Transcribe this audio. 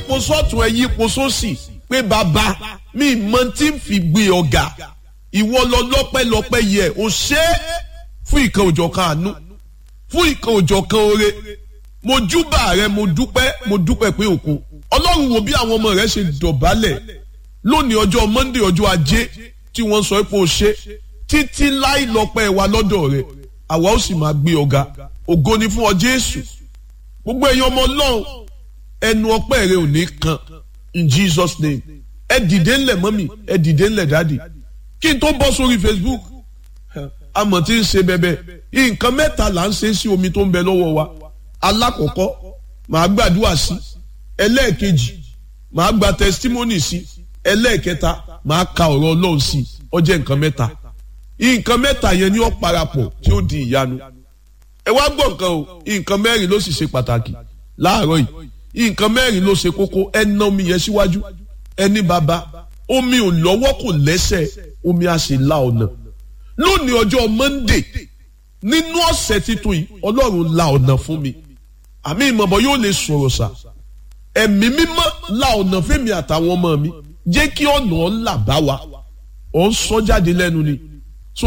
yípo sọ́tún ẹ yípo sósì pé bàbá mi mọ tí ń fi gbé ọ̀gá ìwọ lọ lọ́pẹ́lọpẹ́ yẹ o ṣe é fún ìkan òjọ̀ kan àánú fún ìkan òjọ̀ kan oore mo júbà rẹ mo dúpẹ́ mo dúpẹ́ pé òkun ọlọ́run wo bí àwọn ọmọ rẹ ṣe dọ̀bálẹ̀ lónìí ọjọ́ monday ọjọ́ ajé tí wọ́n sọ pé o ṣe títí láì lọ́pẹ́ wa lọ́dọ̀ rẹ àwa ó sì máa gbé ọ̀gá ògo ni fún ọ jésù gbogbo èèyàn ọmọ ọlọ́run ẹnu ọpẹ́ rẹ ò ní kan in jesus name ẹ dìde ńlẹ̀ mọ́mì ẹ dìde ńlẹ̀ dáàdì kí n tó bọ́ sórí facebook amọ̀ tí ń ṣe bẹ́bẹ́ nǹkan mẹ́ta là ń ṣe sí omi tó ń bẹ lọ́wọ́ wa alákọ̀ọ́kọ́ màá gbàdúrà sí ẹlẹ́ẹ̀kejì màá gba testimony sí ẹlẹ́ẹ̀kẹta màá ka ọ̀rọ̀ ọlọ́run sí ó jẹ́ nǹkan mẹ́ta nǹkan mẹ́ta yẹn ni ó parapọ̀ tí ó di ìyanu ẹ wá gbọ́ nǹkan o nǹkan mẹ́rin ló sì ṣe pàtàkì láàárọ̀ yìí nǹkan mẹ́rin ló ṣe kókó ẹ ná omi yẹn síwájú ẹni bàbá omi ò lọ́wọ́ kò lẹ́sẹ̀ omi á sì la ọ̀nà lónìí ọjọ́ monday nínú ọ̀sẹ̀ titun yìí ọlọ́run la ọ̀nà fún mi àmì ìmọ̀bọ yóò lè sọ̀rọ̀ sà ẹ̀mí mímọ́ la ọ̀nà fẹ́mi àtàwọn ọmọ mi jẹ́ kí ọ̀nà ọ̀la bá wa ọ̀ ń sọ jáde lẹ́nu ni